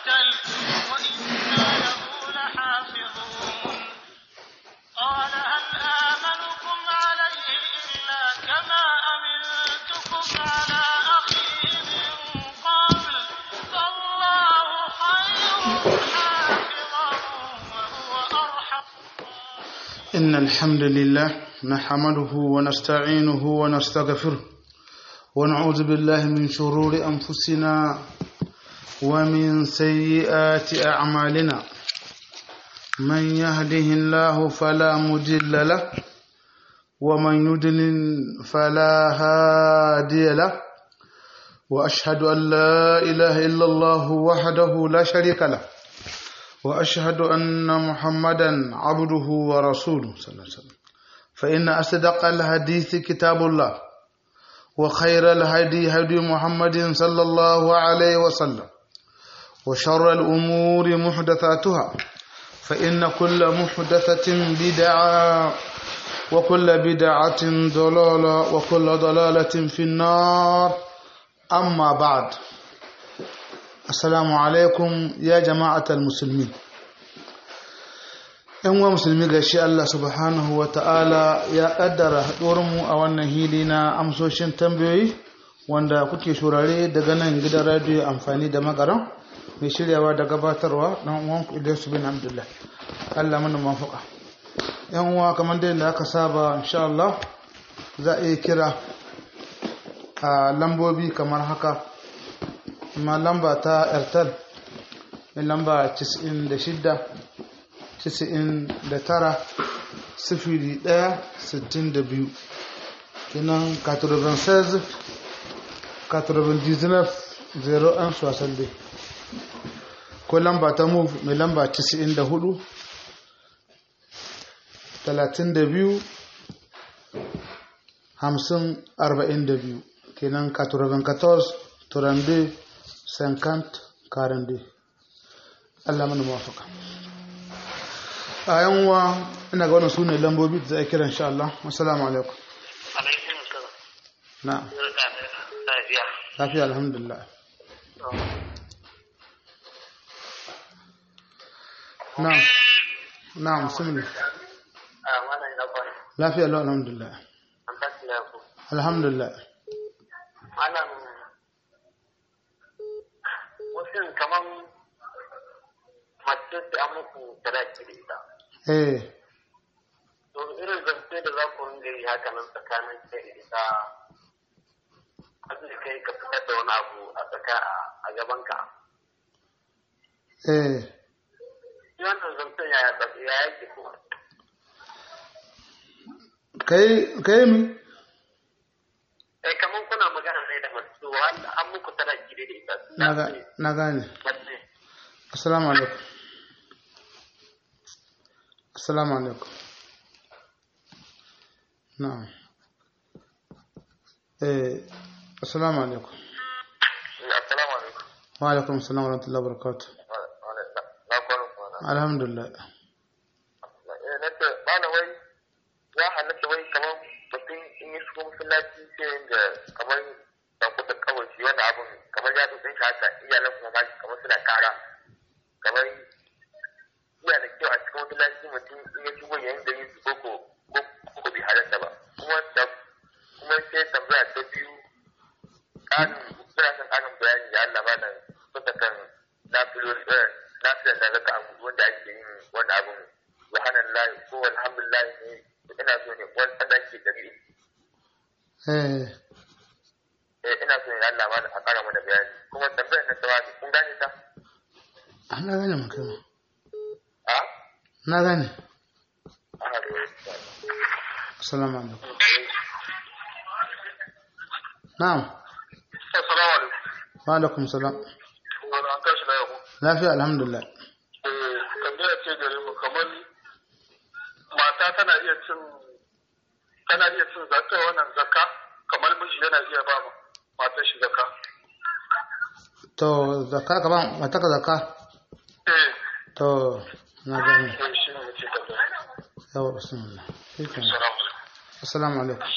قتل وإنا له لحافظون قال هل آمنكم عليه إلا كما أمنتكم على أخيه من قبل فالله خير حافظا وهو أرحم إن الحمد لله نحمده ونستعينه ونستغفره ونعوذ بالله من شرور أنفسنا ومن سيئات أعمالنا من يهده الله فلا مضل له ومن يضلل فلا هادي له وأشهد أن لا إله إلا الله وحده لا شريك له وأشهد أن محمدا عبده ورسوله صلى الله عليه وسلم فإن أصدق الحديث كتاب الله وخير الهدي هدي محمد صلى الله عليه وسلم وشر الأمور محدثاتها فإن كل محدثة بدعة وكل بدعة ضلالة وكل ضلالة في النار أما بعد Assalamu alaikum ya jama'atar musulmi. ‘Yan uwa musulmi ga shi Allah subhanahu wa ta'ala ya ƙaddara haɗuwarmu a wannan hili na amsoshin tambayoyi wanda kuke shurare daga nan gidan radiyo amfani da magaran mai shiryawa da gabatarwa ɗan uwan Ilyasu bin Abdullah. Allah mana mafuka. ‘Yan uwa kamar da aka saba insha Allah za a iya kira a lambobi kamar haka. ma lamba ta airtel mai lamba 96 99 sifiri 1 62 kinan 96 99 01 soixante ko lamba ta move mai lamba 94 32 50 42 kenan 94 32 50 42 Allah mana mawafaka a yanwa ina ga wannan sune lambobi da za a kira insha Allah assalamu alaikum alaikum salam na lafiya lafiya alhamdulillah na na musulmi a wannan ina kwana lafiya lau alhamdulillah an tashi na ku alhamdulillah malam wasu kaman mace da an muku sadaki da ita eh to irin zance da za ku ringa yi haka nan tsakanin kai da ita abin da kai ka fitar da wani abu a tsaka a gabanka eh shi wannan zancen ya ya yake kuma kai kai mi eh kaman kuna magana ne da mace to wanda an muku sadaki da ita na ga na gane mace assalamu alaikum assalamu alaikum na'am eh assalamu alaikum assalamu alaikum wa alaikum assalam wa rahmatullahi wa barakatuh na kwanan kwana alhamdulillah na ce bana wai ya halatta wai kamar mutum in yi shigo masallaci sai da kamar da kuɗa kawai shi wani abun kamar ya tutsin shi haka iyalan kuma ma kamar suna kara kamar iya da kyau a cikin masallaci mutum in ya shigo yayin da yin su koko ko bai halatta ba kuma da kuma sai tambaya ta biyu ƙarin suna son ƙarin bayani da Allah malam suka kan nafiloli nafilan da zaka abu wanda ake yin wani abun subhanallah ko alhamdulillah ne ina so ne wani ɗan ke dari eh eh ina so ne Allah malam a ƙara mana bayani kuma tambayar na tawazi kun gane ta ah, na gane maka a na gane a hado assalamu alaikum na'am assalamu alaikum wa alaikum salam wani an tashi na yau lafiya alhamdulillah eh tambaya ce gare mu kamar mata tana iya cin tana iya cin zakka wannan zakka kamar miji yana iya ba ma matar shi zakka to zakka ka ba mata ka zakka eh to na gane eh shi ne ce tambaya yawa bismillah shikenan assalamu alaikum assalamu alaikum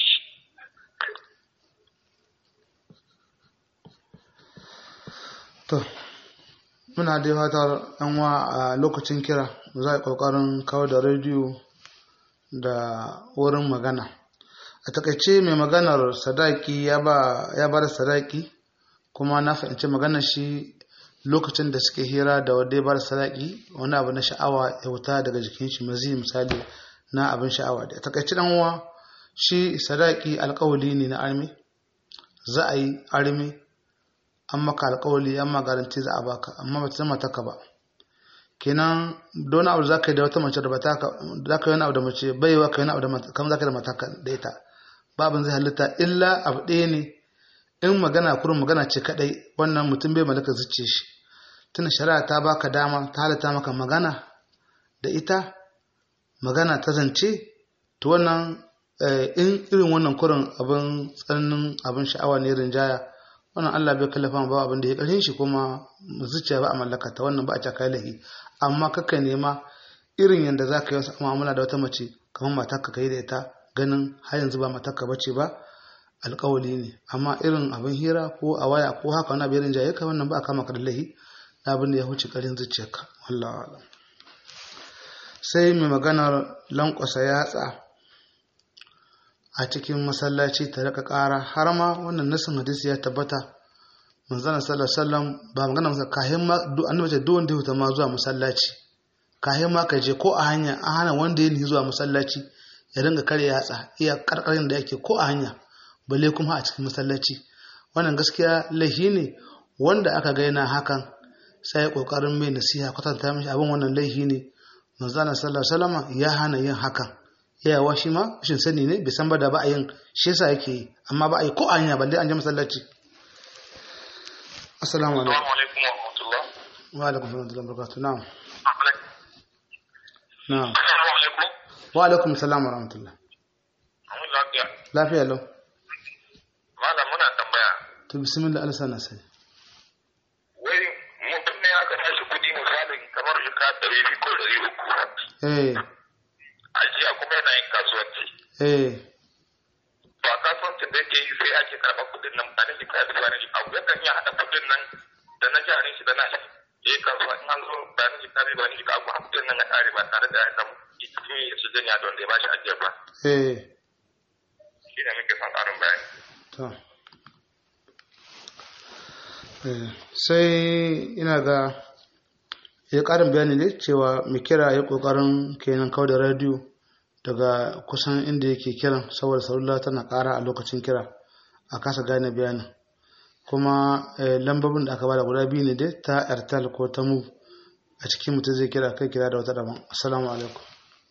to muna da fatar yan wa a lokacin kira za a yi kokarin kawo da rediyo da wurin magana a takaice mai maganar sadaki ya ba da sadaki kuma na fahimci maganar shi lokacin da suke hira da wadda ya ba da sadaki wani abu na sha'awa ya wuta daga jikin shi mazi misali na abin sha'awa da a takaice dan uwa shi sadaki alkawali ne na armi za a yi armi an maka alkawali an magaranti za a baka amma ba ta zama taka ba kenan don abu za ka yi da wata mace da ba ta za ka yi wani abu da mace baiwa ka yi wani abu da mata kam za ka yi da mataka da ita babin zai halitta illa abu ɗaya ne in magana kurin magana ce kadai wannan mutum bai malaka zuce shi tun shari'a ta baka dama ta halitta maka magana da ita magana ta zance to wannan in irin wannan kurin abin tsananin abin sha'awa ne rinjaya wannan Allah bai kallafa ba abin da ya karshen shi kuma zuciya ba a mallaka ta wannan ba a caka lahi amma kaka nema irin yadda za ka yi wasu mu'amala da wata mace kamar matarka ka yi da ita ganin har yanzu ba matarka bace ba alkawali ne amma irin abin hira ko a waya ko haka wani abin rinjaye ka wannan ba a kama ka da lahi abin da ya huce karin zuciyarka wallahi sai mai maganar lankwasa yatsa a cikin masallaci ta rika ƙara har ma wannan nasin hadisi ya tabbata manzon sallallahu alaihi wasallam ba magana masa kahin ma annabi ce duk wanda ya ma zuwa masallaci kahin ma ka je ko a hanya a hana wanda ya zuwa masallaci ya dinga kare yatsa iya karkarin da yake ko a hanya balle kuma a cikin masallaci wannan gaskiya laifi ne wanda aka ga yana hakan sai kokarin mai nasiha kwatanta mishi abin wannan laifi ne manzon sallallahu alaihi wasallam ya hana yin hakan yawa shi ma shin sani ne bai san ba da ba a yin shi yasa yake yi amma ba a yi ko a hanya balle an je masallaci assalamu alaikum alaikum wa rahmatullah. wa alaikum salam wa barakatuh na'am na'am Assalamu alaikum. wa alaikum salam wa rahmatullah Mun lafiya. lafiya lau Malam muna tambaya. to bismillah Allah sana sai Wai mutum ne aka tashi kuɗi misalin kamar shika ɗari biyu ko ɗari uku. eh Ajiya kuma yana yin kasuwanci. eh Ba kasuwancin da yake yi sai ake karɓar kuɗin nan ba na shi kayan ba na shi abu yakan iya haɗa kuɗin nan da na jarin shi da na shi. Ya yi kasuwa in an zo ba na shi kayan ba na shi kayan kuɗin nan ya ƙare ba tare da ya samu cikin ya su janya don da ya ba shi ajiyar ba. eh Shi ne muke son ƙarin bayani. to eh sai ina ga ya karin bayani ne cewa mai kira ya kokarin kenan kawo da radio daga kusan inda yake kiran saboda salula tana kara a lokacin kira a kasa gane bayanin kuma eh, lambobin da aka bada guda biyu ne dai ta airtel ko ta move a cikin mutum zai kira kai kira da wata daban assalamu alaikum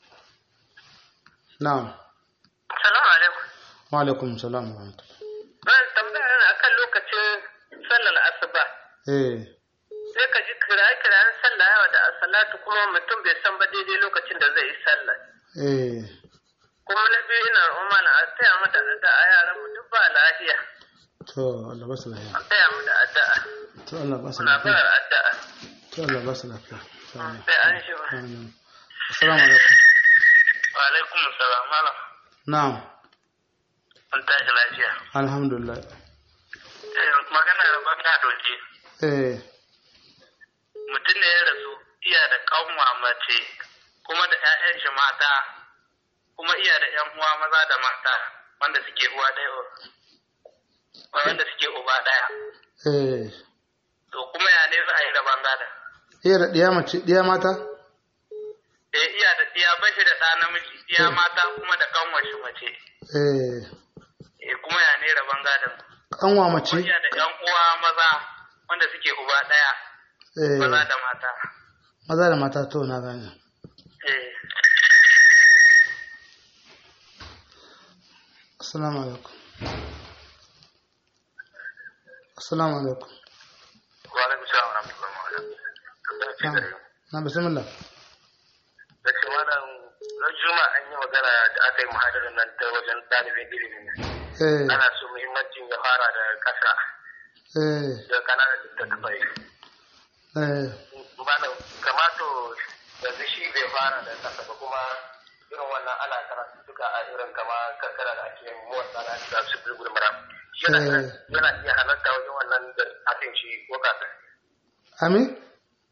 na'am Salamu alaikum. wa alaikum salam wa rahmatullah Ban tambaya na akan lokacin sallar asuba. eh Sai ka ji kira-kiran sallah yawa da asalatu kuma mutum bai san ba daidai lokacin da zai yi sallah. eh Kuma na biyu ina umana a taya mu da addu'a yaran mu duk ba lafiya. to Allah ba su lafiya A taya mu da addu'a. to Allah ba su Muna lafiya barar addu'a. to Allah ba su lafiya Amin. Sai an shi ba. Amin. assalamu alaikum Wa alaikum salam malam. na'am Mun tashi lafiya. alhamdulillah Magana da ban na doke. eh Mutum ne ya rasu iya da kanwa mace kuma da 'ya'yan shi mata kuma iya da 'yan uwa maza da mata wanda suke uwa ɗaya wanda suke uba ɗaya. eh To kuma ya ne za a yi rabon gada. iya da diya mace diya mata Eh iya da iya bashi da ɗa namiji, iya mata kuma da kanwar shi mace. eh Eh kuma ya ne rabon gadon. kanwa Kuma mace iya da 'yan uwa maza wanda suke uba ɗaya eh maza da mata. maza da mata to na gane Eh. assalamu alaikum assalamu alaikum Wa alaikum salam wa rahmatullahi wa barakatuh. na bismillah da ce wannan ran juma an yi magana da aka yi muhadarar nan ta wajen ɗalibin ilimin eh ana so muhimmancin ya fara da ƙasa eh da kananan littattafai eh malam kamato yanzu shi bai fara da ƙasa ba kuma irin wannan ana karatu duka a irin kama kankara da ake yin motsa na da su bulbul mara yana Eh. yana iya halarta wajen wannan da akan shi ko kasa amin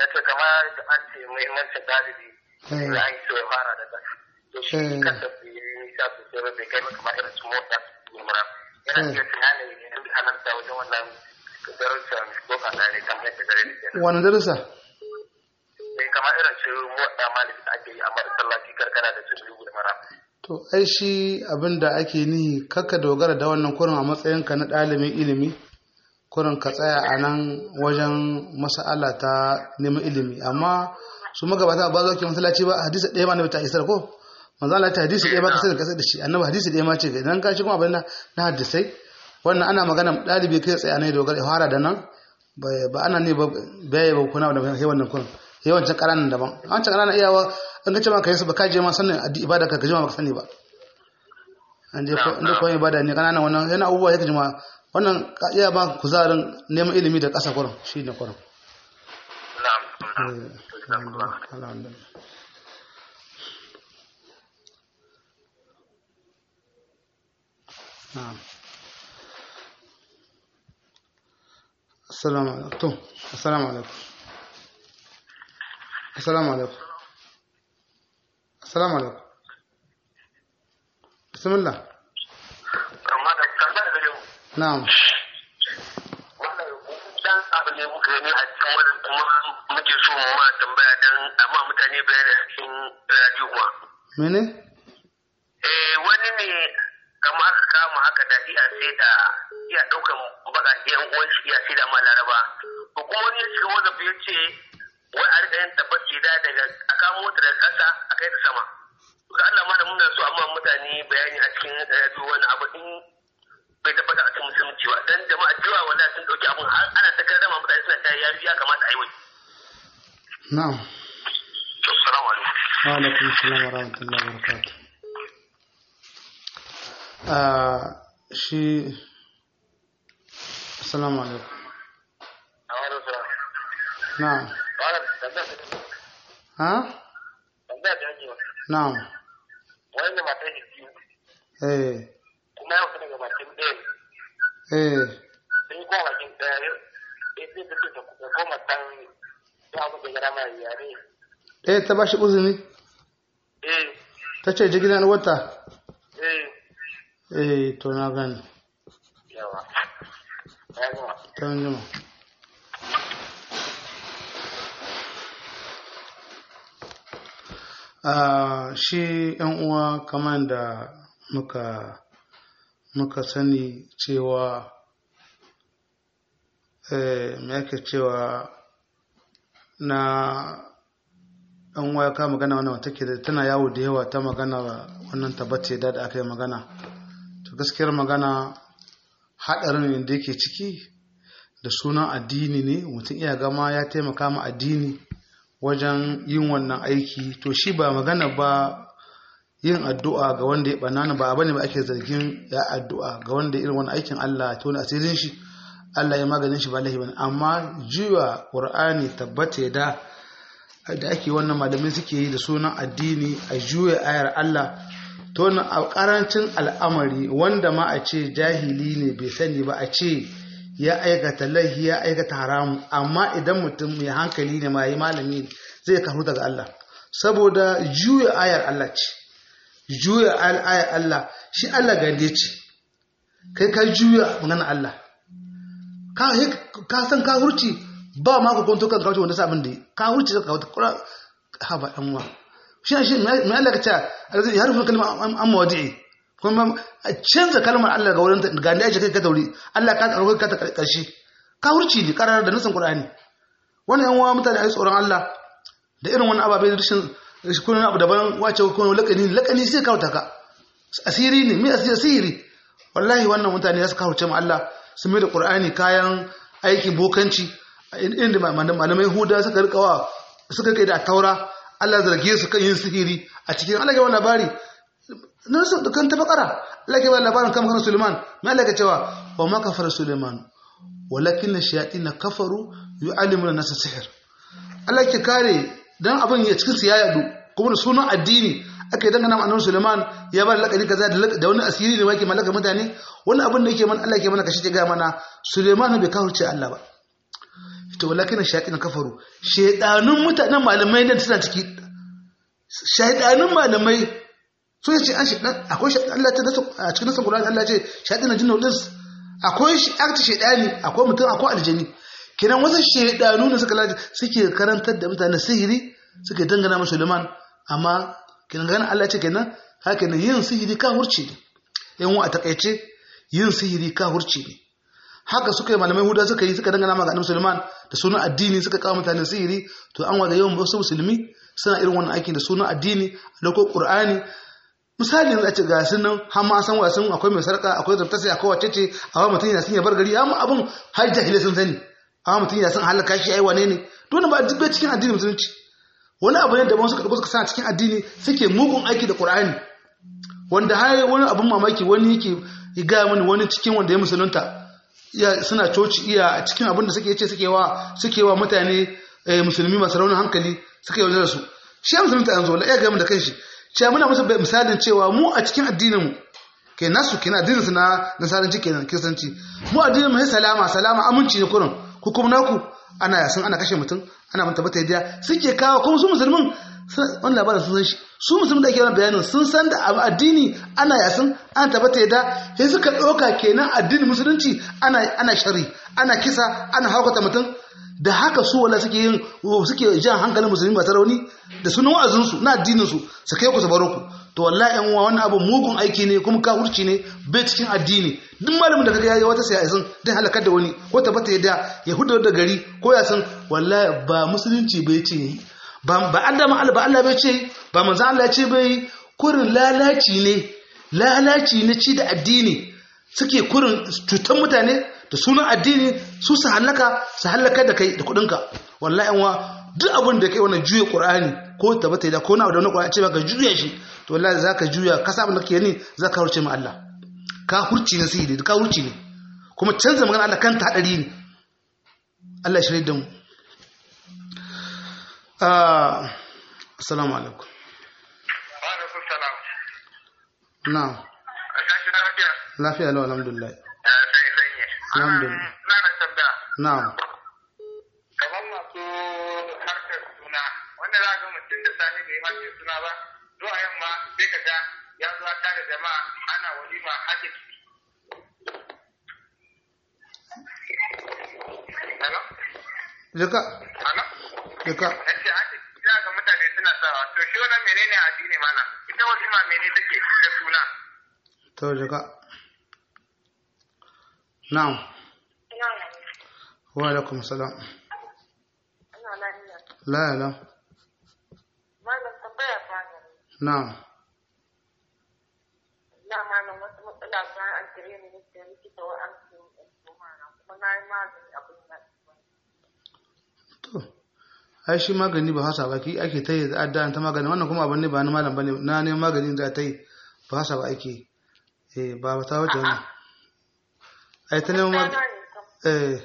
na ce kamar da an ce muhimmancin ɗalibi Eh. da an so ya fara da ƙasa to shi Eh. kansa bai yi nisa sosai ba bai kai ba kamar irin su motsa su mura yana Eh. iya tunani idan bai halarta wajen wannan darussan ko kasa ne kamar yadda gare ni kenan wani darussa sai kamar irin su motsa malami da ake yi a masallaci karkara da su lugu da mara to ai shi abin da ake nihi kakka dogara da wannan kurin a matsayinka na ɗalibin ilimi kurin ka tsaya a nan wajen mas'ala ta neman ilimi amma su magabata ba za ki masallaci ba hadisi ɗaya ma na ta isar ko manzo Allah ta hadisi ɗaya ba ka sani ka sai da shi annabi hadisi ɗaya ma ce ga idan ka shi kuma abin na na hadisai wannan ana magana ɗalibi kai tsaya ne dogara ya fara da nan ba ba ana ne ba bai ba kuna da sai wannan kurin yawancin ƙananan daban an can ƙananan iyawa an ga cewa ka yi su ba ka je ma sanin addi- ibada ka gaji ma baka sani ba an je ko inda koyi ibada ne ƙananan wannan yana abubuwa ya gaji ma wannan ka iya ba kuzarin neman ilimi da ƙasa kurin shi ne kurin na'am Eh, alhamdulillah, alhamdulillah. Na'am. Assalamu alaikum. To, assalamu alaikum. Assalamu alaikum. Assalamu alaikum. Bismillah. amma da tambaya da yau Na'am. wannan dan abu ne muka gani a cikin wannan kuma muke so mu ma tambaya dan amma mutane bayani a cikin radio kuma Mene? eh wani ne kamar aka kama haka da iya sai da iya daukan bakaƙe yan uwan shi iya sai da ma laraba to kuma wani ya shiga wanda ya ce wai a rika yin tabbaci da daga a kamo ta daga ƙasa a kai ta sama to ga Allah ma da muna so amma mutane bayani a cikin radio wani abu din bai tabbata a cikin musulunci ba dan jama'a cewa wallahi sun dauki abun har ana ta karrama mutane suna ta yafi ya kamata a yi wai Na'am. assalamu alaikum Wa alaikum salam wa rahmatullahi wa barakatuh. Ah, shi Assalamu alaikum. a wani sura Na'am. wani tambaya ta Ha? tambaya ta ake Na'am. wani ne mata ne biyu Eh. kuma ya fita daga bakin ɗaya Eh. sun yi kowa bakin ɗaya ya sai ta ce ta koma san ya abu da gara mai yare Eh ta bashi uzuri? eh Ta ce ji gidan wata? eh Eh, to na gani. yawa ya gama Ta yi jima. Ah, shi ‘yan uwa kamar da muka muka sani cewa eh, me yake cewa na ɗan waya ka magana wannan wata ke da tana yawo da yawa ta magana wannan tabbace da aka yi magana to gaskiyar magana haɗarin da yake ciki da sunan addini ne mutum iya gama ya taimaka ma addini wajen yin wannan aiki to shi ba magana ba yin addu'a ga wanda ya banana ba bane ba ake zargin ya addu'a ga wanda irin wani aikin Allah ta wani asirin shi Allah ya maganin shi ba lahi bane amma jiwa Qur'ani tabbata da da ake wannan malamai suke yi da sunan addini a juya ayar Allah to na a karancin al'amari wanda ma a ce jahili ne bai sani ba a ce ya aikata laihi ya aikata haramu amma idan mutum mai hankali ne mai malami ne zai karu daga Allah saboda juya ayar Allah ce juya ayar Allah shi Allah gande ce kai ka juya maganar Allah ka san ka hurci ba ma ku kwanto kan kawo wanda sabon da ka hurci ka kawo kura ha ba dan wa shi shi mai Allah ka ce alazai ya rufe kalma amma wadi'i kuma a canza kalmar Allah ga wurin ga da kai ka tauri Allah ka tsaro ka ta karshe ka hurci ne karar da nusan Qur'ani wannan yan uwa mutane ai tsoron Allah da irin wani ababe da rashin kun abu daban wace kun lakani lakani sai kawo taka asiri ne me asiri asiri wallahi wannan mutane ya suka hurce mu Allah sun mai da Qur'ani kayan aiki bokanci inda malamai Huda suka rikawa suka kai da taura Allah zarge su kan yin sihiri a cikin Allah ya wani labari nan su kan ta bakara Allah ke bada labarin kan kan Suleiman me Allah ke cewa wa ma kafara Suleiman walakin shayatin kafaru yu'allimuna nasa sihir Allah ke kare dan abin ya cikin su ya yadu kuma da sunan addini aka yi dangana ma annabi Suleiman ya ba lakari kaza da wani asiri da yake mallaka mutane wani abin da yake man Allah ke mana kashi ga mana Suleiman bai kafirce Allah ba ce walakin shayatin kafaru shaydanun mutanen malamai ne suna ciki shaydanun malamai so yace an shaydan akwai shaydan Allah ta nasu a cikin nasu Qur'ani Allah ce shaydan jinnu lis akwai akti shaydani akwai mutum akwai aljani kenan wasu shaydanu ne suka laji suke karantar da mutane sihiri suke dangana masa Suleiman amma kenan ganin Allah ce kenan haka ne yin sihiri ka hurce ne yan wa a takaice yin sihiri ka hurce ne haka suka yi malamai huda suka yi suka dangana ma ga annabi Sulaiman da sunan addini suka kawo mutane sihiri to an waga yawan wasu musulmi suna irin wannan aikin da sunan addini a lokacin Qur'ani misali yanzu a ce ga sun nan har ma san wasan akwai mai sarka akwai zabtasi akwai wacce ce amma mutum yana sun ya bar gari amma abun har jahilai sun sani amma mutum yana son halaka shi ai wane ne dole ba dubbe cikin addini musulunci wani abu ne da ba suka dauko suka sa cikin addini suke mugun aiki da Qur'ani wanda har wani abun mamaki wani yake ga mani wani cikin wanda ya musulunta iya suna coci iya a cikin abin da suke ce suke wa suke wa mutane musulmi masu raunin hankali suka yi da su shi ya musulunta yanzu wala iya gami da kanshi cewa muna musu misalin cewa mu a cikin addinin mu kai nasu kenan addinin su na nasaranci kenan kiristanci mu addinin mu sai salama salama aminci ne kurin ku kuma naku ana yasin ana kashe mutum ana manta bata yadda suke kawo kuma su musulmin wani labarin sun san shi su musulmin da ake wani bayanin sun san da abu addini ana yasin ana tabbata yadda sai suka ɗauka kenan addinin musulunci ana ana shari ana kisa ana haukata mutum da haka su wala suke yin suke jan hankalin musulmi masu rauni da sunan wa'azinsu na addininsu su kai ku su baro ku to wallahi yan uwa wannan abu mugun aiki ne kuma kafirci ne bai cikin addini duk malamin da kaga yayi wata sai yasin dan halakar da wani ko tabbata yadda ya hudu da gari ko ya san wallahi ba musulunci bai ce yi ba ba Allah ma Allah ba Allah bai ce ba manzo Allah ce bai kurin lalaci ne lalaci ne ci da addini suke kurin cutar mutane da sunan addini su su halaka su halaka da kai da kudinka wallahi yan uwa duk abin da kai wannan juya qur'ani ko tabbata da ko na da wannan qur'ani ce ba ka juya shi to wallahi zaka juya ka sabon da kake ni zaka hurce mu Allah ka hurci ne sai da ka hurci ne kuma canza magana Allah kanta hadari ne Allah ya shirye da mu ah assalamu alaikum wa alaikum salam na'am kashi na lafiya lafiya lau alhamdulillah sai sanye Alhamdulillah. na na tambaya na'am kamar masu harkar suna wanda za ga mutum da sani bai mace suna ba zuwa yamma sai ka ga ya zo ta da jama'a ana walima hake ciki Hello? jaka Hello? jaka Nace hake ciki za ga mutane suna sawa to shi wannan menene addini malam ita walima mene take ta suna to jaka na'am wa alaikum salam la la Malam tambaya ta ne. na'am Na malam wasu matsala ta an kire ni nake likita wa an ce kuma na kuma na yi magani abin da to ai shi magani ba hasa ba ki ake ta yi addu'a ta magani wannan kuma abin ne ba na malam bane na ne magani da ta yi ba hasa ba ake eh ba ta wuce wannan ai ta neman Na magani gane kam- eh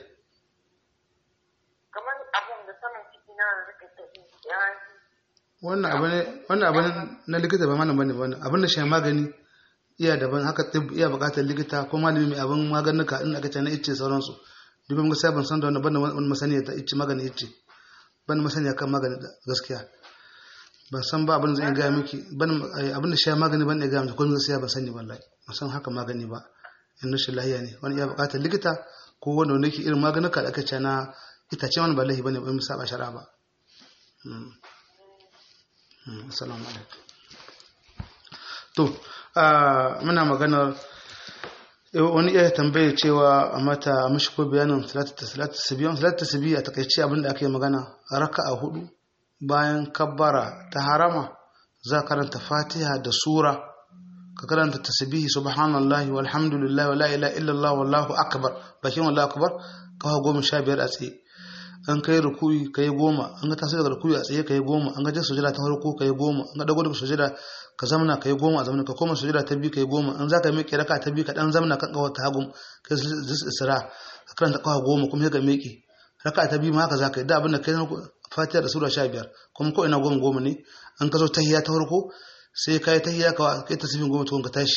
kamar abin da saman ciki na rike ta yi ya yi wannan abin ne wannan abin na likita ba malam bane ba wannan abin da shi magani iya daban haka tib iya bukatar likita ko malami mai abin maganuka in aka ce na ice sauransu dubin gaskiya ban san da wannan banda wani masaniya ta ice magani ice ban masaniya kan magani da gaskiya ban san ba abin da zan gaya miki ban eh, abin da shi magani ban iya gaya miki ko gaskiya ban sani wallahi ban san haka magani ba in rashin lahiya ne wani iya bukatar likita ko wanda wanda yake irin maganuka da aka ce na itace wani ba lahi bane ba mu saba shari'a ba Mm. Mm, assalamu alaikum to ah, muna maganar eh, wani iya tambaye cewa a mata mishi ko bayanin salatu tasbiyan salatu tasbiya a takaice abin da aka yi magana raka'a hudu bayan kabbara ta harama za ka karanta fatiha da sura ka karanta tasbihi subhanallahi walhamdulillahi wala ilaha illallah wallahu akbar bakin wallahu akbar kawo goma sha biyar a tsaye an kai rukuyi kai goma an ga taso daga rukuyi a tsaye kai goma an ga je sujada ta farko kai goma an ga dago daga sujada ka zamna kai goma a zamna ka koma sujada ta biyu kai goma an zaka miƙe raka ta biyu ka dan zamna kan kawar ta hagun kai zis isra ka karanta kawa goma kuma sai ka miƙe raka ta biyu ma haka zaka yi da abin da kai na fatiha da sura 15 kuma ko ina goma goma ne an ka zo tahiyya ta farko sai ka yi tahiyya ka kai tasbih goma tukun ka tashi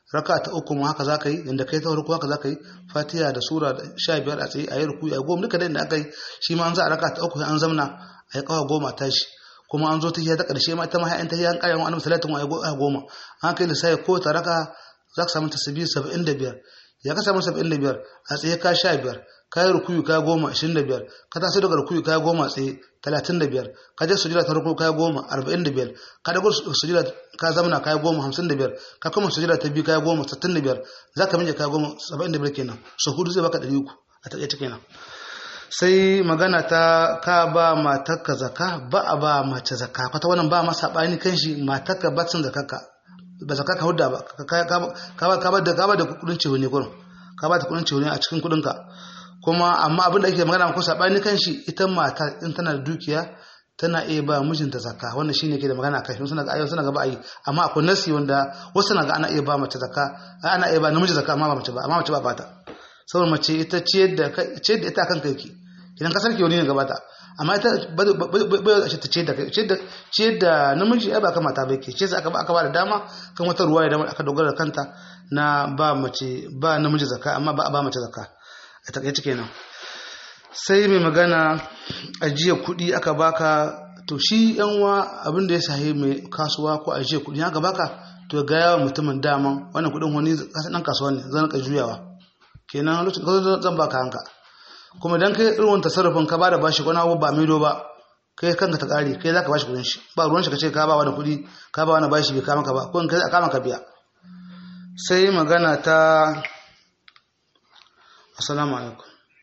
raka ta uku ma haka zaka yi inda kai ta farko haka zaka yi fatiha da sura da sha biyar a tsaye a yi ruku a goma duka da inda aka yi shi ma an za a raka ta uku an zamna a yi kawa goma tashi kuma an zo ta ta ƙarshe ma ita ma ha'yan ta an ƙarya wani salatin a goma an kai lissafi ko ta raka za ka samu tasbihi saba'in da biyar ya ka samu saba'in da biyar a tsaye ka sha biyar ka yi rukuyu ka goma ashirin da biyar ka taso daga rukuyu ka goma a tsaye talatin da biyar ka je sujira ta farko ka goma arba'in da biyar ka dago sujira ka zamana ka goma hamsin da biyar ka kuma sujira ta biyu ka goma sittin da biyar za ka minje ka goma saba'in da biyar kenan so hudu zai baka ɗari uku a taƙaice kenan sai magana ta ka ba matarka zaka ba a ba mace zaka kwata wannan ba masa bani kan shi matarka ba sun zakarka ba zaka ka hudda ba ka ba da ka ba da kudin cewa ne gurin ka ba ta kudin cewa ne a cikin kudin ka kuma amma abin da ake magana ko sabani kan shi ita mata in tana da dukiya tana iya ba mijinta zakka wannan shine ke da magana kai suna ga ayyuka suna ga ba yi amma akwai nasi wanda wasu na ga ana iya ba mace zakka ana iya ba namiji zakka amma ba mace ba amma mace ba bata saboda mace ita ciyar da ciyar da ita kan kai ki idan ka sarki wani ne gabata amma ita bai a ta ciyar da kai ciyar da namiji ai ba ka mata bai ke ce aka ba aka ba da dama kan wata ruwa ya aka dogara da kanta na ba mace ba namiji zakka amma ba a ba mace zakka a takaice kenan sai mai magana ajiya kuɗi aka baka to shi yanwa abin da ya sahi mai kasuwa ko ajiya kuɗi aka baka to ga yawa mutumin daman wannan kuɗin wani ɗan kasuwa ne zan ka juyawa kenan lokacin zan baka hanka kuma dan kai irin tasarrufin ka bada bashi wani abu ba maido ba kai kanka ta kare kai zaka bashi kudin shi ba ruwan shi kace ka ba wani kudi ka ba wani bashi bai kama ka ba ko in kai a kama ka biya sai magana ta assalamu alaikum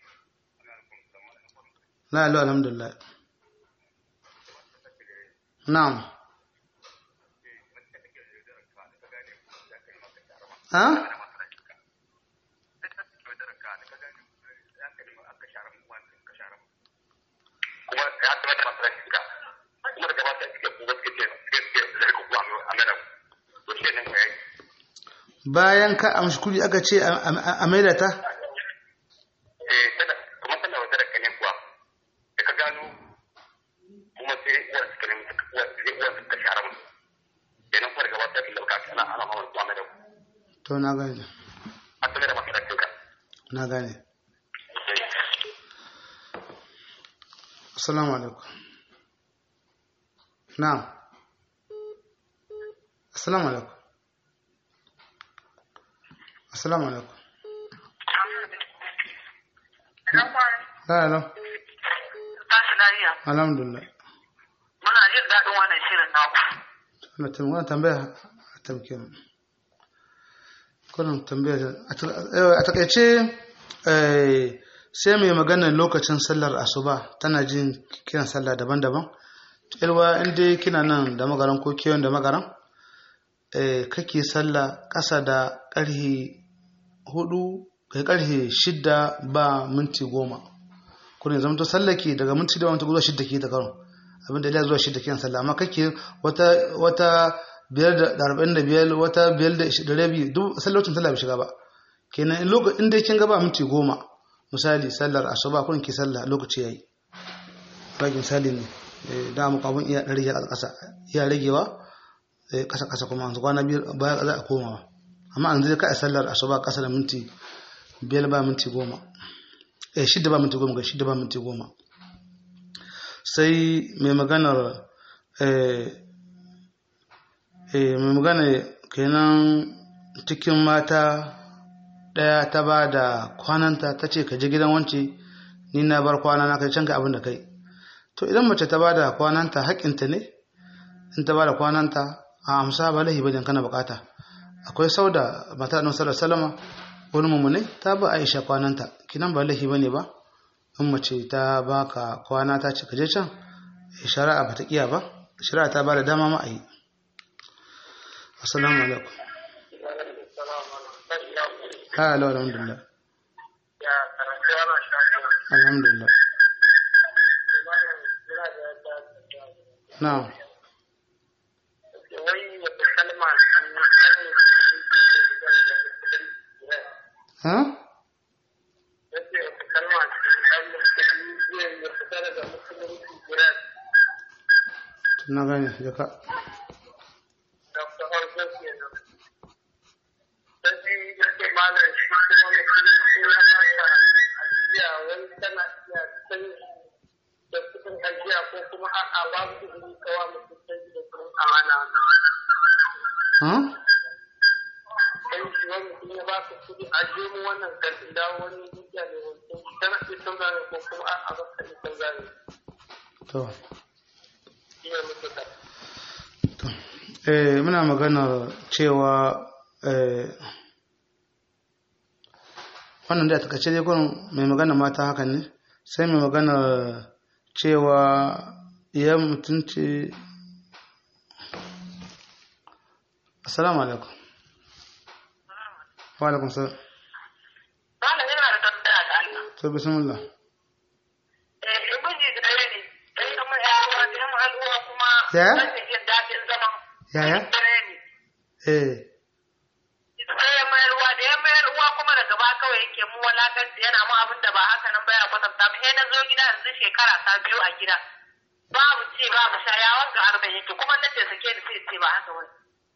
la ilaha alhamdulillah na'am ha kuma ya zama da masarar shiga kuma daga masarar shiga kuma suke ce suke ce zai kuma a mena to shi ne ya yi bayan ka amshi kudi aka ce a maida ta eh tana kuma tana wata da kanin kuwa da ka gano kuma sai uwar suka nemi uwar uwar suka share mu kenan kuma daga wata da ka kana ana hawan kuma mena to na gane a tsaye da masarar shiga na gane assalamu alaikum na'am assalamu alaikum assalamu alaikum la la Tashi lafiya. alhamdulillah Muna jin daɗin wannan shirin naku. ana tambaya wannan tambaya a tamke mu kullum tambaya a takaice eh, sai mai maganar lokacin sallar asuba tana jin kiran sallah daban-daban ilwa inda kina nan da magaran ko kewan da magaran eh, kake sallah ƙasa da ƙarhe hudu kai ƙarhe shidda ba minti goma kuna zama to sallake daga minti da minti zuwa shidda ke da karon abinda ila zuwa shidda kiran sallah amma kake wata wata biyar da arba'in da biyar wata biyar da da rabi duk sallocin sallah bai shiga ba kenan in lokacin dai kin gaba minti goma misali sallar asuba kun ki sallah lokaci yayi baki misali ne da mu kafin iya rage a ƙasa iya ragewa ƙasa ƙasa kuma yanzu kwana biyar baya za a komawa amma an zai kai sallar asuba ƙasa da minti biyar ba minti goma eh shidda ba minti goma ga shidda ba minti goma sai mai maganar eh eh mai magana kenan cikin mata ɗaya ta ba da kwananta ta ce ka je gidan wance ni na bar kwana na kai can ka abin da kai to idan mace ta ba da kwananta haƙƙinta ne in ta ba da kwananta a amsa ba lahi bane kana bukata akwai sauda mata annabi sallallahu alaihi wasallam wani mummune ta ba Aisha kwananta kinan ba lahi bane ba in mace ta baka kwana ta ce ka je can shari'a ba ta kiya ba shari'a ta ba da dama ma a yi assalamu alaikum ha alo alhamdulillah alhamdulillah na'am ha na gane jaka malam shi kuma mutum ya baka ajiya wani tana iya canji da kuɗin ajiya ko kuma a'a babu izini kawa mutum canji da kuɗin amana ha canji wani mutum ya baka kuɗi ajiye mu wannan karfi da wani dukiya ne wancan tana iya canza ne ko kuma a'a ba ka iya canza ne to shi ne mutum ka eh muna magana cewa eh wannan da takaice dai kun mai magana mata hakan ne sai mai magana cewa ya mutunci assalamu alaikum wa alaikum salam Malam yana da tambaya da Allah. to bismillah Eh, in miji da ne, sai kamar ya ruwa da yamma al'uwa kuma Ya? rashin jin daɗin zaman. Yaya? Dare ne. eh Sai ya mayar ruwa da ya mayar ruwa kuma daga ba kawai yake mu walakanci yana mu abin da ba haka nan baya kwatanta mu. Sai na zo gida yanzu shekara ta biyu a gida. Babu ce babu sha ya wanga arba'in yake kuma na ce sake ni sai ce ba haka wani.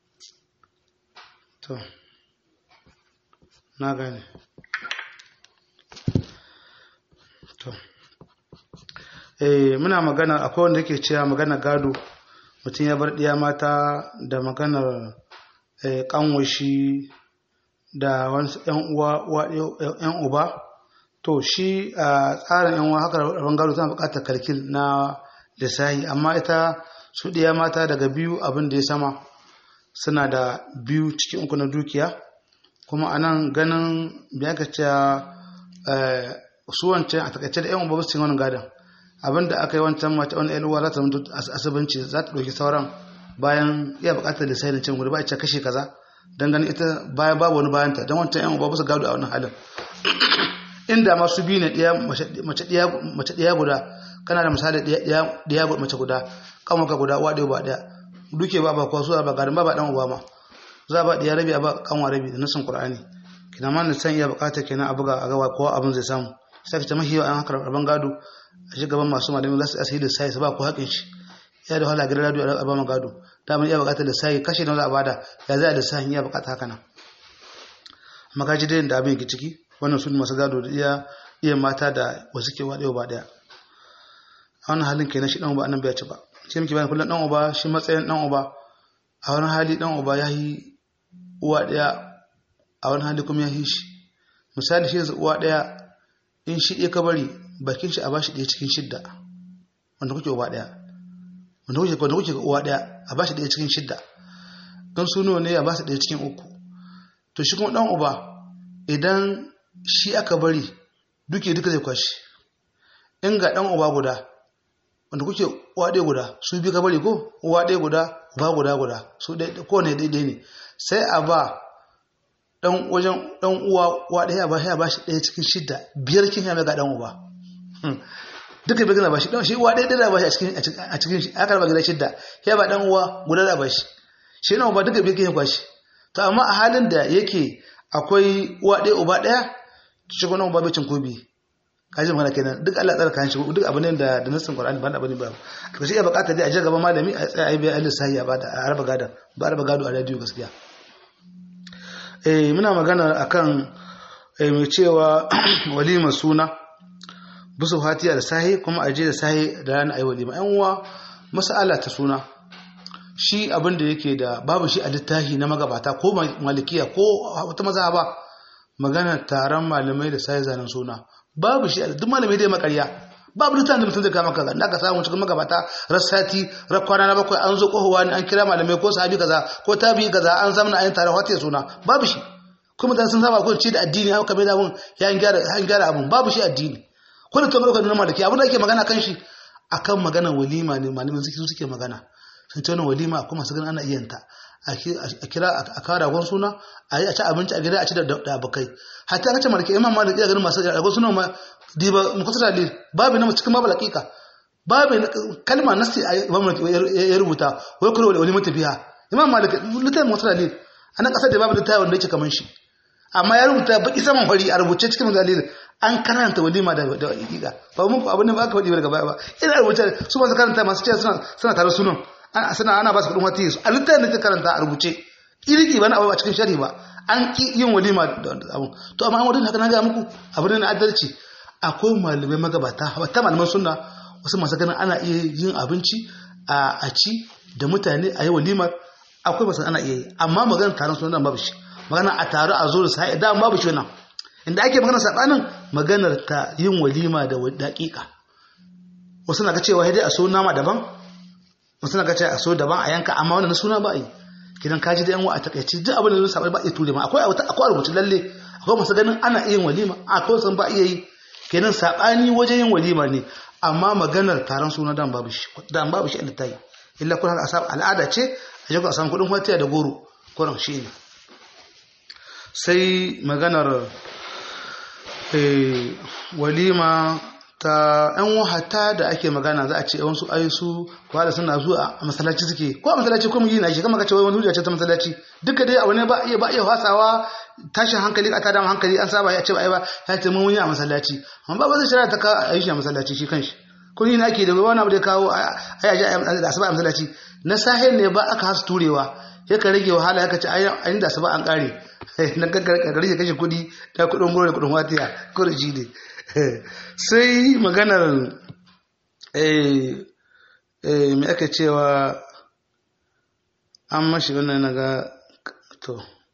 to na gane to eh muna magana akwai wanda yake cewa magana gado mutum ya bar ɗiya mata da maganar eh, kanwashi da wasu yan uwa uwa- yan uba to shi a tsarin yan uwa haka rabon gado tana buƙatar kalkil na lissahi amma ita su ɗiya mata daga biyu abin da ya sama suna da biyu cikin uku na dukiya kuma a nan ganin biya ka ce su wancan a takaice da yan uba su wani gadon abinda aka yi wancan mace wani yan uwa za ta mutu asibinci za ta ɗauki sauran bayan iya buƙatar lissafin cin gudu ba a ce kashe kaza don ganin ita bayan babu wani bayanta don wancan yan uba ba su gado a wannan halin inda ma su biyu ne ɗiya- mace ɗiya- mace ɗiya guda kana da misali ɗiya- ɗiya ɗiya mace guda kanwaka guda uwa ɗaya ba ɗaya duke ba ba kuwa su ba garin ba ba ɗan uba ma za a ba ɗiya rabi a ba kanwa rabi da nasin qur'ani kina ma san iya buƙatar kenan a buga a gawa kowa abin zai samu sai ka ta mahiyo an haka rabon gado a shi gaban masu malami za su asiri da sai su ba ku haƙin shi ya da wahala gidan radio a ba mu gado da mun iya buƙatar da sai kashe da za a bada ya zai da sai iya buƙatar haka nan magaji dai da abin yake ciki wannan su ne masu gado da iya iya mata da wasu ke waɗewa ba ɗaya a wannan halin kenan shi ɗan uba annan bai ci ba shi muke bayan kullum ɗan uba shi matsayin ɗan uba a wani hali ɗan uba ya yi uwa ɗaya a wani hali kuma ya yi shi misali shi yanzu uwa ɗaya in shi ɗaya ka bari bakin shi a bashi ɗaya cikin shidda wanda kuke uba ɗaya wanda kuke wanda kuke uwa ɗaya a bashi ɗaya cikin shidda don suno ne a basu ɗaya cikin uku to shi kuma ɗan uba idan shi aka bari duke duka zai kwashi in ga ɗan uba guda wanda kuke uwa ɗaya guda su biyu ka bari ko uwa ɗaya guda uba guda guda su ɗaya kowane daidai ne sai a ba ɗan wajen ɗan uwa uwa ɗaya ba ya ba shi ɗaya cikin shidda biyar kin ya ga ɗan uba duka bai gina ba shi shi uwa ɗaya da ba shi a cikin a cikin shi aka raba gida shidda ya ba ɗan uwa guda da ba shi shi na uba duka bai kin ya kwashi to amma a halin da yake akwai uwa ɗaya uba ɗaya shi kuma uba bai cin kobi kaji magana kenan duk Allah tsara kan shi duk abu ne da da nassin Qur'ani ba da bane ba to sai ya bukata dai a je gaban malami a tsaya ai bai Allah sai ya bada a raba gado ba a raba gado a radio gaskiya eh muna magana akan eh mai cewa walima suna busu fatiya da sahi kuma aje da sahi da rana ayi walima yan uwa mas'ala ta suna shi abin da yake da babu shi a littafi na magabata ko malikiya ko wata mazhaba magana taron malamai da sai zanen suna babu shi duk malamai dai makarya babu littafin da mutum zai kama kaza da aka samu cikin magabata rassati rakwana na bakwai an zo kohowa ne an kira malamai ko sahabi kaza ko tabi kaza an zamana ayin taron wata suna babu shi kuma da sun saba ko ci da addini haka mai da mun ya gyara an gyara abun babu shi addini ko da kamar kan malaki abin da ake magana kan shi akan magana walima ne malamin suke suke magana sun ce wannan walima kuma su ganin ana iya ta a kira a kawo ragon suna a yi a ci abinci a gida a ci da abokai hatta kace malaki imam malik ya ganin masu ragon suna ma diba mukhtasar dalil babu na cikin babu laqiqa babu kalma nasti imam malik ya rubuta wai kullu wali mutafiha imam malik litan mukhtasar dalil anan kasar da babu littafin wanda yake kaman shi amma ya rubuta baki saman fari a rubuce cikin dalil an karanta walima da da haqiqa ba mun abin da ba ka faɗi daga baya ba ina rubuta su masu karanta masu cewa suna suna tare sunan suna ana ba su kudin wata yesu a littafin da ta karanta a rubuce iriki ba na abu a cikin shari ba an ki yin walima da abun to amma an wadin haka na ga muku abin na adalci akwai malamai magabata ta malaman sunna wasu masu ganin ana iya yin abinci a ci da mutane a yi walimar akwai masu ana iya yi amma maganar taron sunan babu shi magana a taro a zo da sa'i da babu shi wannan inda ake magana sabanin maganar ta yin walima da daƙiƙa wasu na ga cewa dai a so nama daban wasu na ga cewa a so daban a yanka amma wannan suna ba yi kidan kaji da yan wa a takaici duk abin da zai sabai ba iya ture ma akwai akwai rubutu lalle akwai masu ganin ana iya yin walima akwai san ba iya yi kenan sabani wajen yin walima ne amma maganar taron suna dan babu shi dan babu shi inda ta yi illa kun haka asab al'ada ce a je ku a samu kudin watiya da goro kuran shi ne sai maganar walima ta yan wahata da ake magana za a ce yawansu ayyusu kwa da suna zuwa a masallaci suke ko a masallaci ko mu yi na shi kama ka ce wani hujja ce ta masallaci duka dai abu ne ba iya ba iya fasawa tashin hankali a tada hankali an saba ya ce ba ai ba ya ce mun yi a masallaci amma ba zai shirya ta ka a yi shi a masallaci shi kanshi kun yi na ake da wani abu da kawo a yaji da asuba a masallaci na sahin ne ba aka hasu turewa ya ka rage wahala ya ka ce ayin da asuba an kare na kankare kashe kudi da kudin goro da kudin watiya kurji ne sai maganar mai aka cewa an mashi wannan na ga to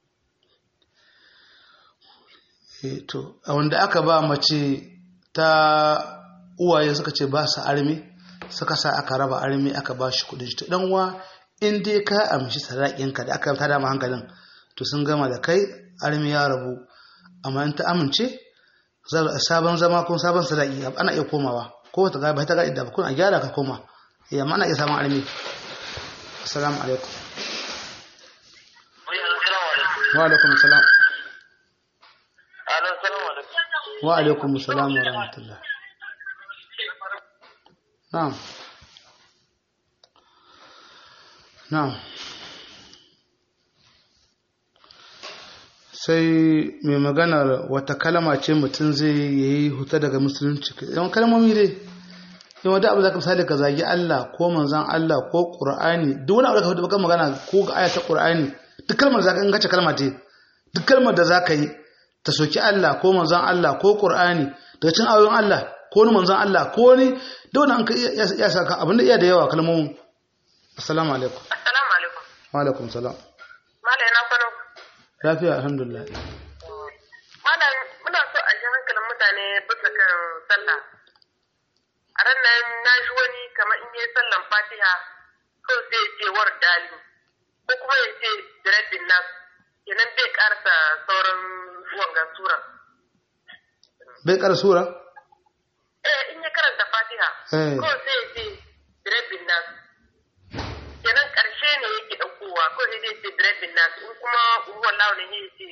to a wanda aka ba mace ta uwaye suka ce ba su armi suka sa aka raba armi aka ba shi kudin shi dan uwa in dai ka amshi sadakinka da aka tada ma hankalin to sun gama da kai armi ya rabu amma in ta amince sabon zama ko sabon sadaki ana iya komawa ko ta ga ba ta ga idda ba kun a gyara ka koma eh amma ana iya samun armi assalamu alaikum wa alaikum assalam wa alaikum assalam wa rahmatullah na'am na'am sai mai maganar wata kalama ce mutum zai yi huta daga musulunci yawan kalmomi dai yawan da abu za ka misali ka zagi Allah ko manzan Allah ko ƙur'ani duk wani abu da ka fi bakan magana ko ga aya ta ƙur'ani duk kalmar da za ka in gace kalma ce duk kalmar da za ka yi ta soki Allah ko manzan Allah ko ƙur'ani daga cin ayoyin Allah ko wani manzan Allah ko wani da wani an ka iya saka abin da iya da yawa kalmomin assalamu alaikum assalamu alaikum wa alaikum salam malai na kwano lafiya alhamdulillah malam muna so a ji hankalin mutane bisa kan sallah a ran nan na ji wani kamar in yi sallan fatiha ko sai ya ce war dali ko kuma ya ce direbin nas kenan bai karsa sauran wanga sura bai kara sura eh in ya karanta fatiha Eh. ko sai ya ce direbin nas kenan karshe ne yake ɗaukowa ko sai ya ce direbin nas in kuma ruwan launin ya ce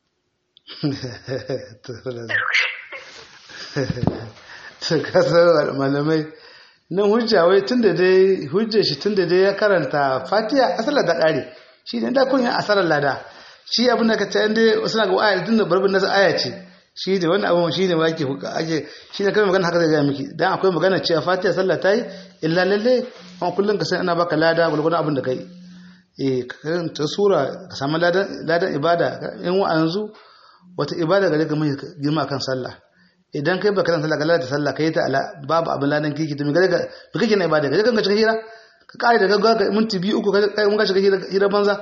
to kasar malamai nan hujja wai tunda dai hujjar shi tunda dai ya karanta fatiha asalar da kare shi ne da kun yi asalar lada shi abin da ka ta yanda wasu na ga aya tunda barbin nasa aya ce shi ne wani abu shi ne ake ake shi ne kai magana haka zai gaya miki dan akwai magana cewa fatiha sallah ta yi illa lalle amma kullum ka san ana baka lada gulgulun abin da kai eh ka karanta sura ka samu ladan ladan ibada in wa yanzu wata ibada gare ka mai girma kan sallah idan kai baka sallah ka lalata sallah kai ta ala babu abin ladan kiki to me gare ka me kake na ibada gare ka shiga hira ka kare da gaggawa ka minti biyu uku kai mun ka shiga hira hira banza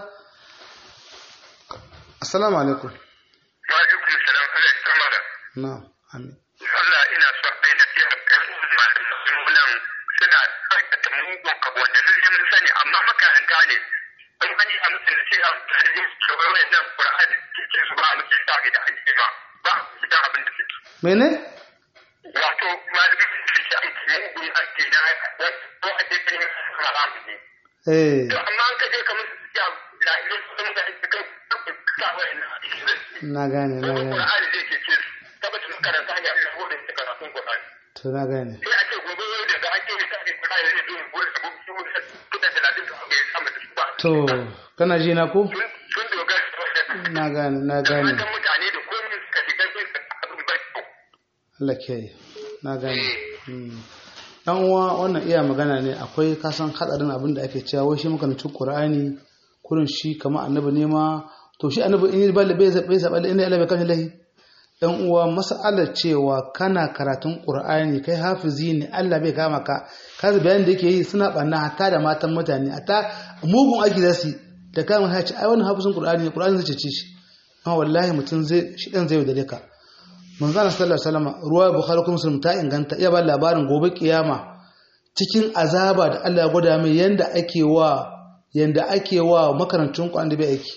assalamu alaikum wa alaikum salam Allah ya sama da na'am amin Allah ina so a yi nasiha kan musulmunan suna aikata mugun abu wanda sun yi mun sani amma makaranta ne in an yi a musu nasiha da yin shugaban wannan Qur'ani ke su ba a musu sa da ake ma ba su da abin da suke mene wato malamin su ke aiki mugun aiki na ko a ce kan yin haramu ne eh to amma an kaje kamar su ya la ilaha sun da ake kai ka wa ina na gane na gane Qur'ani zai ke ce tabbata makaranta ya yi hodin su karatun Qur'ani to na gane sai a ce gobe yau da ake yi kare kuma ya zai zo gobe da gobe su ne kuɗa talatin da aka yi sama da su ba to kana ji na ko sun dogara da na gane na gane wannan mutane da komai suka shiga sai su abin ba kyau Allah ke na gane Mm. dan uwa wannan iya magana ne akwai kasan hadarin abin da ake cewa wai shi makarantar Qur'ani kurin shi kama annabi ne ma to shi annabi in yi ba bai bai saba inda Allah bai kan lahi dan uwa mas'alar cewa kana karatun qur'ani kai hafizi ne Allah bai kama ka kaza bayanin da yake yi suna banna hatta da matan mutane hatta mugun aiki da su da kama ya ce ai wannan hafizin qur'ani ne qur'ani zai cece shi amma wallahi mutum zai shi dan zai da ka manzo Allah sallallahu alaihi wasallam ruwa bukhari kuma muslim ta inganta iya ba labarin gobe kiyama cikin azaba da Allah ya gwada mai yanda ake wa yanda ake wa makarantun Qur'an da bai aiki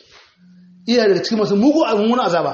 iya daga cikin masu mugu abun azaba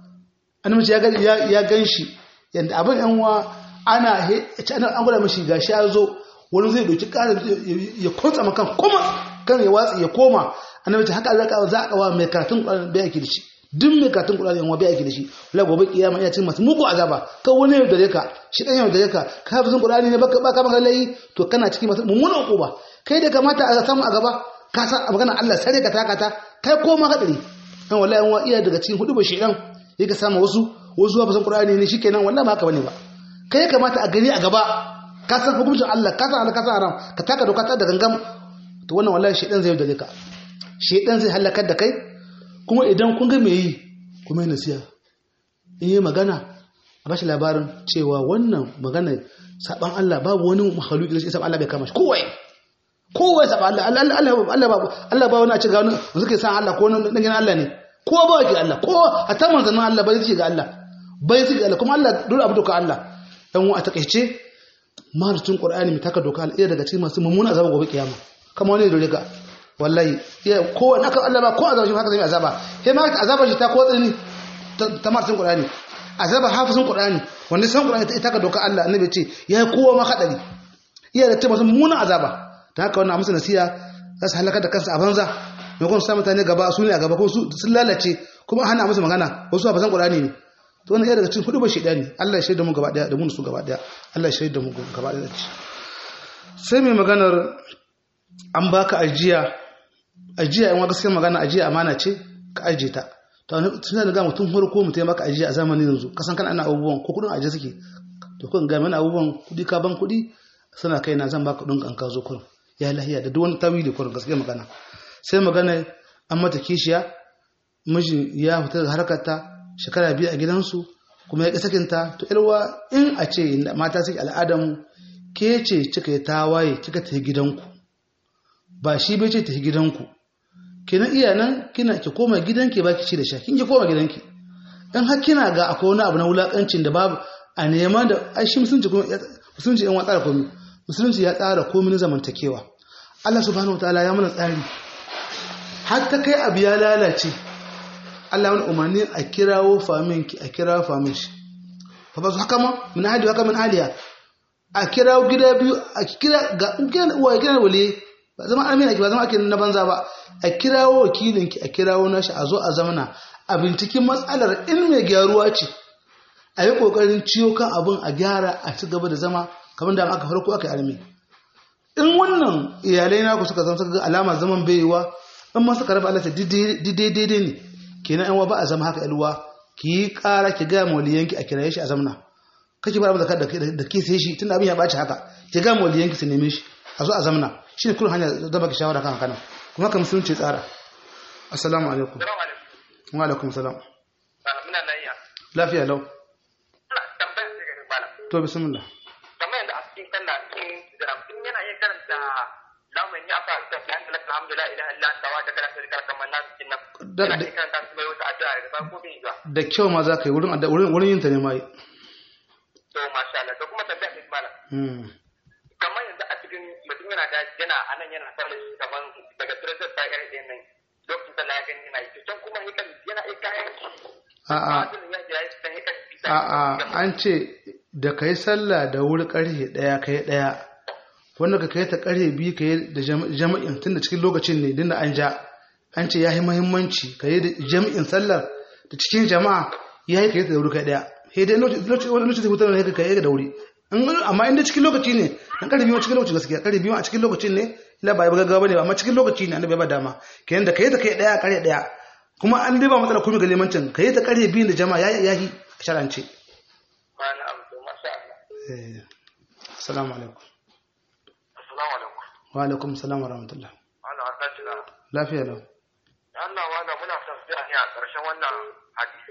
annabi ya ga ya ganshi yanda abin yan wa ana ana an gwada mishi gashi ya zo wani zai doki ƙara ya kwantsa makan kuma kan ya watsi ya koma annabi haka Allah za a kawo mai karatun Qur'an bai aiki da shi duk mai karatun Qur'ani yan wa bai aiki da shi wala gobe kiyama iya cikin masu mugu azaba ka wani yau da ka shi dan yau da ka ka fi Qur'ani ne baka baka maka layi to kana cikin masu mummunan uquba kai da kamata a samu a gaba ka san magana Allah sare ka taka ta kai koma hadari dan wallahi yan wa iya daga cikin hudu ba shedan yake samu wasu wasu ba san Qur'ani ne shikenan wallahi ba haka bane ba kai kamata a gani a gaba ka san hukuncin Allah ka san Allah ka san haram ka taka doka ta da gangam to wannan wallahi shedan zai yaudare ka shedan zai halakar da kai kuma idan kun ga me yi kuma yi nasiya in yi magana a bashi labarin cewa wannan magana saban Allah babu wani mahaluki da shi saban Allah bai kama shi kowai kowai saban Allah Allah babu Allah ba wani a ce ga wani suke san Allah ko wani dangin Allah ne kowa ba wake Allah kowa a ta manzannin Allah bai suke ga Allah bai suke ga Allah kuma Allah dole abu doka Allah dan a takaice mahalicin Qur'ani mai taka doka Allah daga cikin masu mummuna azaba gobe kiyama kama wani dole ka wallahi ya kowa naka Allah ba ko azaba shi haka zai azaba sai ma azaba shi ta ko tsini ta martin Qur'ani azaba hafizin Qur'ani wanda san Qur'ani ita ka doka Allah annabi ce ya kowa ma hadari iya da tabbata munin azaba ta haka wannan amsa nasiya za su halaka da kansu a banza mai kuma sa mutane gaba su ne a gaba ko su sun lalace kuma hana musu magana wasu hafizan Qur'ani ne to wannan iya daga cikin hudu ba shedani Allah ya shaida mu gaba daya da mu su gaba daya Allah ya shaida mu gaba daya sai mai maganar an baka ajiya ajiya in wa gaskiyar magana ajiya amana ce ka ajiye ta to tun da ga mutum farko mutum ya maka ajiya a zamanin yanzu kasan kana ana abubuwan ko kudin ajiye suke to kun ga mana abubuwan kudi ka ban kudi suna kai na zan baka kudin kan ka zo kurin ya lahiya da duk wani tawili kurin gaskiyar magana sai magana an mata kishiya mijin ya fita da harkar ta shekara biyu a gidansu kuma ya ƙi sakinta to ilwa in a ce mata suke al'adamu ke ce kika yi tawaye kika ta gidanku ba shi bai ce ta gidanku kenan iya nan kina ki koma gidanki ba ki ci da sha kin ki koma gidanki in har kina ga akwai wani abu na wulakancin da babu a neman da ai shi musulunci kuma musulunci yan tsara komai musulunci ya tsara komai na zamantakewa Allah subhanahu wataala ya mana tsari har ta kai abu ya lalace Allah wani umarni a kirawo famin ki a kirawo famin shi fa ba su haka ma min hadi haka min aliya a kirawo gida biyu a kira ga uwa kira waliyi ba zama amina ki ba zama ake na banza ba a kirawo wakilinki a kirawo nashi a zo a zamana a binciken matsalar in mai gyaruwa ce a yi kokarin ciyo kan abin a gyara a ci gaba da zama kamar da aka farko aka arme in wannan iyalai naku suka zama suka ga alama zaman baiwa in ma suka raba alata daidai ne kenan yan ba a zama haka yalwa ki yi kara ki ga mawaliyanki a kiraye shi a zamana kake ba da da ke sai shi tun abin ya baci haka ki ga mawaliyanki su neme shi a zo a zamana shi ne kullum hanyar da baki shawara kan haka nan kuma kan musulunci tsara assalamu alaikum wa alaikum salam muna lafiya lafiya lau ina tambayar da gari bala to bismillah kamar yadda a cikin sallah cikin jira in yana iya karanta lamun ya fa ta fi hankali alhamdulillah ilaha illa anta wa daga lafiya kar kamar na cikin nan Da- yana da- iya karanta su mai wata addu'a daga farko bin zuwa da kyau ma za ka yi wurin adda- wurin wurin yin ta ne ma yi to masha Allah to kuma tambayar da bala Hmm. kamar yanzu a cikin mutum yana da yana a nan yana sallah kamar daga tiratar ta gari ɗin nan lokacin sallah ya gani yana yi to can kuma yakan yana iya kayan shi a'a Fadilin ya ya yi san yakan fita a'a an ce da ka yi sallah da wuri karfe ɗaya ka yi ɗaya wanda ka kai ta karfe biyu ka yi da jam- jama'in tun da cikin lokacin ne dinda an ja an ce ya yi mahimmanci ka yi da jami'in sallar da cikin jama'a ya yi ka yi ta da wuri ka yi ɗaya sai dai lokaci wani lokaci zai hutar da ka yi da wuri In- amma inda cikin lokaci ne dan karfe biyu cikin lokaci gaskiya karfe biyu a cikin lokacin ne ila ba ya gaggawa bane ba amma cikin lokaci ne annabi ya ba dama kenan da ka yi ta kai ɗaya karfe ɗaya kuma an dai ba matsala komai ga limancin ka yi ta karfe biyu da jama'a ya ya yi sharance ba na abu to masha Allah Eh, Assalamu alaikum. assalamu alaikum Wa alaikum salam wa rahmatullah. Allah ta tuna Lafiya lau. Allah wala muna son sai a ƙarshen wannan hadisi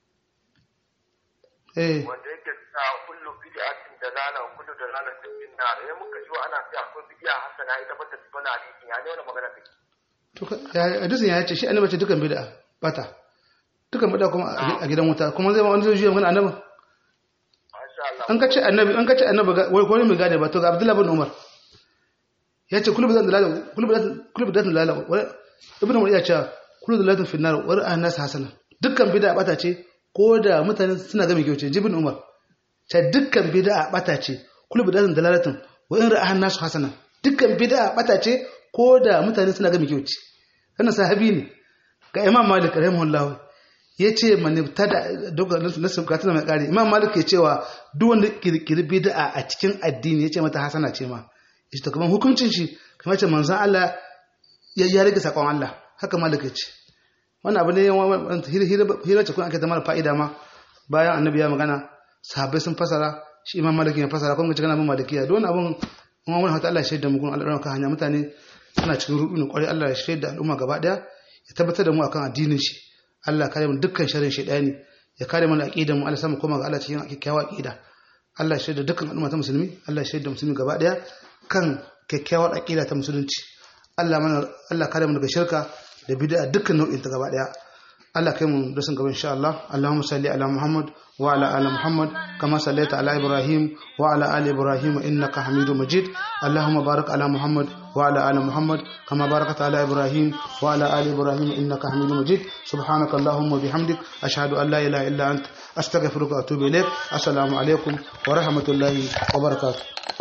eh wanda yake sa kullu bid'atin dalala wa kullu dalalatin fin nar eh muka ji ana cewa akwai bid'a hasana ita bata ci wannan hadisi ya ne wannan magana take to ka- ya- hadisin ya ce shi annabi ce dukan bid'a bata dukan bid'a kuma a gidan wuta kuma zai ma wani zai juya magana annabi masha Allah an ka ce annabi an ka ce annabi ga- wai ko ne mai gane ba to ga Abdullah bin Umar ya ce kullu bidan dalala kullu bidan kullu bidan dalala wa ibn Umar ya ce kullu dalalatin fi nar wa ra'a nas hasana dukkan bid'a bata ce ko da mutane suna ga mai kyau ce jibin Umar ce dukkan bid'a bata ce kullu bidan dalalatin wa in ra'a nas hasana dukkan bid'a bata ce ko da mutane suna ga mai kyau ce wannan sahabi ne ga Imam Malik rahimahullah ya ce manifta da nasu bukatu mai kare imam malik ke cewa duk wanda kirkiri bid'a a cikin addini ya ce mata hasana ce ma ita to kamar hukuncin shi kamar ce manzon Allah ya ya rage sakon Allah haka malik ya ce wannan abu ne yawan hira ce kun ake zama da fa'ida ma bayan annabi ya magana sahabbai sun fasara shi imam malik ya fasara kuma cikin abin malikiya don abun kuma wani hata Allah ya shaida mu kun Allah kan hanya mutane suna cikin rubu ne kwarai Allah ya shaida al'umma gaba daya ya tabbatar da mu akan addinin shi Allah kare mu dukkan sharrin shaidani ya kare mana aqidan mu Allah samu koma ga Allah cikin kyakkyawar aqida Allah ya shaida dukkan al'umma ta musulmi Allah ya shaida musulmi gaba daya kan kyakkyawar aqida ta musulunci Allah mana Allah kare mu daga shirka da bid'a dukkan nau'in ta gaba daya Allah kai mu da sun gaba insha Allah Allahumma salli ala Muhammad wa ala ali Muhammad kama sallaita ala Ibrahim wa ala ali Ibrahim innaka Hamidum Majid Allahumma barik ala Muhammad wa ala ali Muhammad kama barakta ala Ibrahim wa ala ali Ibrahim innaka Hamidum Majid subhanaka Allahumma bihamdik ashhadu an la ilaha illa anta astaghfiruka wa atubu ilaik assalamu alaikum wa rahmatullahi wa barakatuh